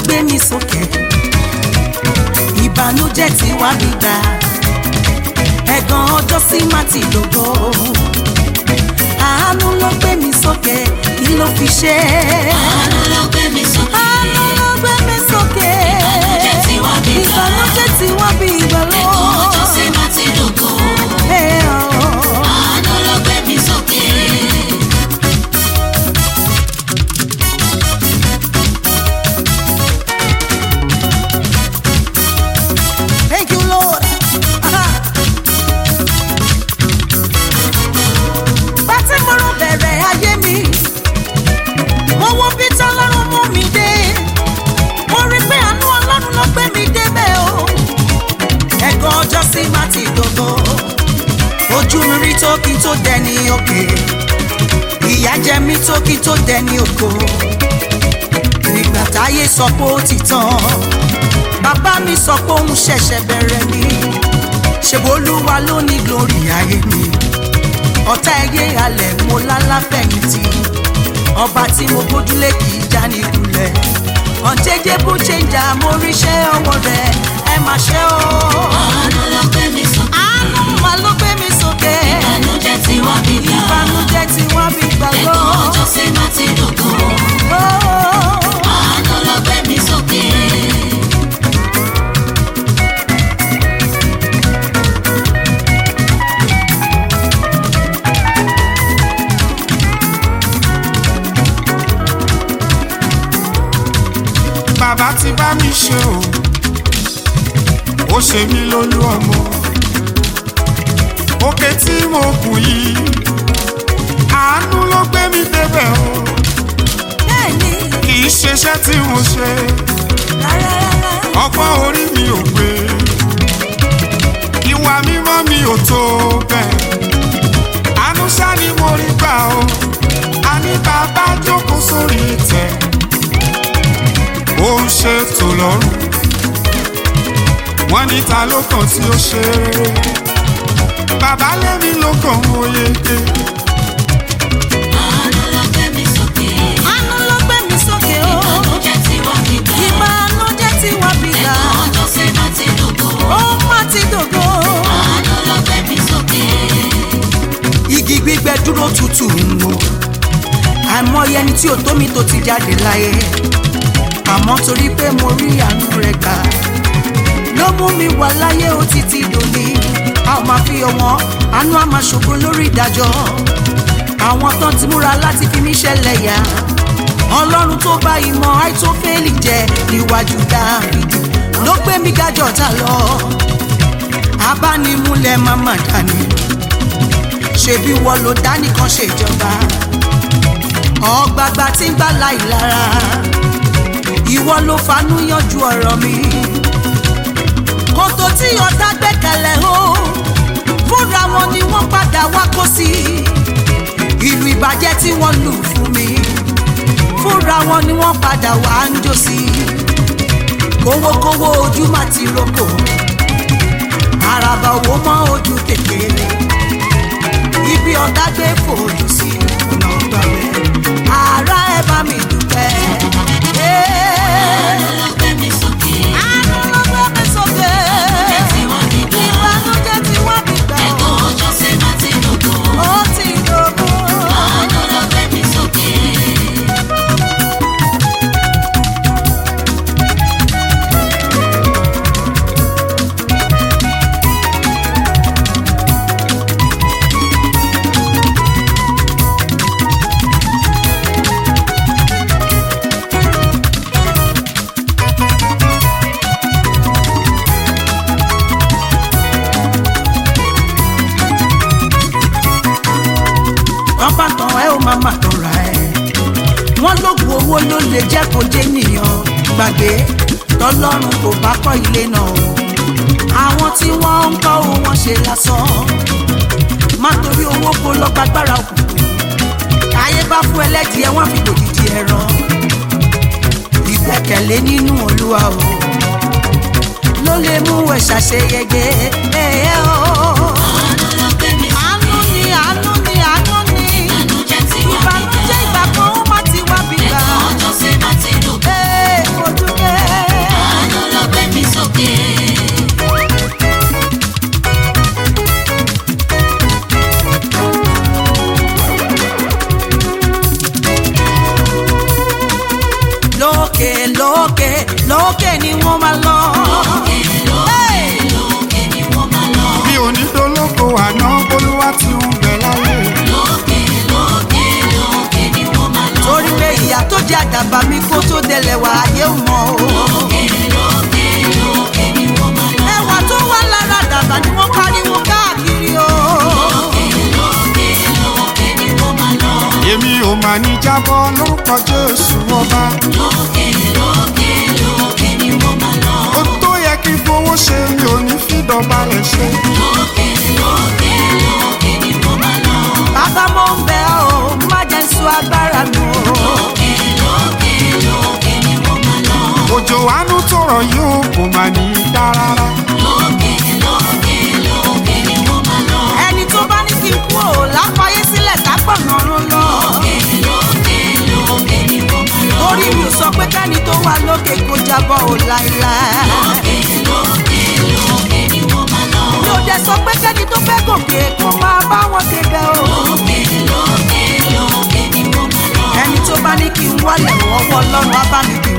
gbé mi sókè ìbànújẹ́ tí wá mi gbà ẹ̀gàn ọjọ́ sí má ti dògbò àánú ló gbé mi sókè kí ló fi ṣe àánú ló gbé mi sókè. àánú ló gbé mi sókè Ìbànújẹ́ tí wá mi gbà. ìbànújẹ́ tí wá mi gbà lọ. ẹ̀kọ́ ọjọ́ sí má ti dògo. Hey, oh. àánú ló gbé mi sókè. Thank you, Lord. Aha. Bàtí mo rò bẹ̀rẹ̀ ayé mi, mo wo bí tọ́lọ́run mú mi dé. Mo rí pé àánú ọlọ́run ló gbé mi débẹ̀ o. Ẹ̀gàn ọjọ́ sí má ti dògbò. Ojú mi rí tó kí n tó dẹni òkè. Ìyà jẹ mí tó kí n tó dẹni ògo. Nígbà táyé sọ pé ó ti tán bàbá mi sọ pé òun ṣẹ̀ṣẹ̀ bẹ̀rẹ̀ ni ṣèbólúwa ló ní glory ayé mi ọ̀tá ẹyẹ alẹ̀ mo lálàfẹ̀yìntì ọba tí mo gbójúlé kì í já ní kulẹ̀ ọ̀jẹ̀jẹ̀ bó ṣe ń jà mo ríṣẹ́ ọwọ́ rẹ̀ ẹ má ṣe o. àánú ló gbé mi sókè. àánú mà ló gbé mi sókè ìbànújẹ́ tí wá mi gbà. ìbànújẹ́ tí wọ́n fi gbàgbọ́. ẹ̀kọ́ ọjọ́ sí má ti dògo. àánú ló gbé mi sókè. bàbá ti bá mi ṣe o ó ṣe mí lólú ọmọ òkè tí mo kù yìí àánú ló gbé mi débẹ̀ o bẹ́ẹ̀ni kì í ṣeṣẹ́ tí mo ṣe rárá rárá. ọgbọ́n orí mi ò gbé ìwà mímọ́ mi ò tó bẹ́ẹ̀ àánú ṣá ni mo rí gbà o àní bàbá jókòó sórí ìtẹ́ ó ń ṣètò lọ́rùn wọ́n ní ta ló kàn tí ó ṣe rere bàbá lẹ́mi ló kàn ó yege àánú ló gbé mi sókè. àánú ló gbé mi sókè o. ìbànújẹ́ tí wá mi gbà. ìbànújẹ́ tí wọ́n fi gbà ẹ̀kọ́ ọjọ́ sí má ti dògo. ó má ti dògo. àánú ló gbé mi sókè. igi gbígbẹ dúró tutù ń wò àìmọye ẹni tí ò tó mi tó ti jáde láyé àmọ́ torí pé mo rí àánú rẹ̀ gbà ló mú mi wà láyé ó títí dòní a ò máa fi ọwọ́n àánú á máa ṣògo lórí ìdájọ́ àwọn tán ti múra láti fi mí ṣẹlẹ̀ yá ọlọ́run tó bá ìmọ̀ àìtófẹ́lì jẹ níwájú dáfídì ló gbé mi gájọ́ ta lọ abánimúlẹ̀ máma dání ṣebí wọ́n ló dánìkan ṣèjọba ọgbàgbà tí ń gbà láì lára ìwọ ló fanú yanjú ọ̀rọ̀ mi kòtò tí ọ̀tá gbẹ́kẹ̀lé o fúnra wọn ni wọ́n padà wá kó sí ìlú ìbàjẹ́ tí wọ́n lù fún mi fúnra wọn ni wọ́n padà wá ń jó sí kówókówó ojú má ti roko àràbà owó mọ́ ojú kékeré ibi ọ̀tá gbé fòdù sí ọ̀nà ọgbàwẹ̀ ara ẹ bá mi dúpẹ́. àánú ló gbé mi sókè. àánú ló gbé mi sókè. ìbànújẹ́ tí wá mi gbà. ìbànújẹ́ tí wọ́n fi gbà ẹ̀kọ́ ọjọ́ sí má ti dògo. ó ti dògbò. àánú ló gbé mi sókè. wọ́n bá tán ẹ ó máa má tán ra ẹ. wọ́n lóògùn owó ló lè jẹ́ kó jẹ́ nìyàn gbàgbé tọ́lọ́run kò bá kọ́ ilé náà o. àwọn tí wọ́n ń kọ́ owó wọn ṣe lásán. má torí owó kó lọ gbàgbára òkùnkùn. ayé bá fún ẹlẹ́dìẹ wọ́n fi dòdìdì ẹran. ìgbẹ́kẹ̀lé nínú olúwa o ló lè mú ẹ ṣàṣeyege. ẹ ẹ o. àánú ló gbé mi sókè. àánú ni àánú ni àánú ni ìbànújẹ́ tí wá mi gbà. ìbànújẹ́ ìgbà kan ó má ti wá bí gbà. ẹ̀kọ́ ọjọ́ sí má ti dògo. Ee, mo dúpẹ́. lókè ni wọ́n máa lọ. lókè lókè lókè ni wọ́n máa lọ. bí onídológo àná bolúwa ti ń bẹ láyé. lókè lókè lókè ni wọ́n máa lọ. torí pé ìyá tó jẹ́ àdàbà mi kó tó délẹ̀ wá ayé ò mọ̀ o. lókè lókè lókè ni wọ́n máa lọ. ẹwà tó wà lára àdàbà ni wọ́n pariwo káàkiri o. lókè lókè lókè ni wọ́n máa lọ. èmi ò mà ní jábọ́ lórúkọ jésù ọba. lókè lókè lókè ni wọ́n máa lọ. ó tó yẹ kí fowó ṣe mi ò ní fìdọ̀balẹ̀ ṣe. lókè lókè lókè ni wọ́n máa lọ. bàbá mo ń bẹ̀ ọ́ má jẹ́ sọ agbára mi o. lókè lókè lókè ni wọ́n máa lọ. òjò àánú tó rọ̀ yóò kò mà ní í dá rárá. lókè lókè lókè ni wọ́n máa lọ. ẹni tó bá ní kí n kú ò lápáyé sílẹ̀ kápọ̀nà rún lọ. lókè lókè lókè ni wọ́n máa lọ. orí mi ò sọ pé kẹ́ni tó wà lókè kó jábọ́ ò láéláé. lókè lókè lókè ni wọ́n máa lọ. mi ò dẹ̀ sọ pé kẹ́ni tó fẹ́ gòkè kó máa bá wọn kéde o. lókè lókè lókè ni wọ́n máa lọ. ẹni tó bá ní kí n wálẹ̀ wọ́wọ́ lọ́rùn á bá mi gbé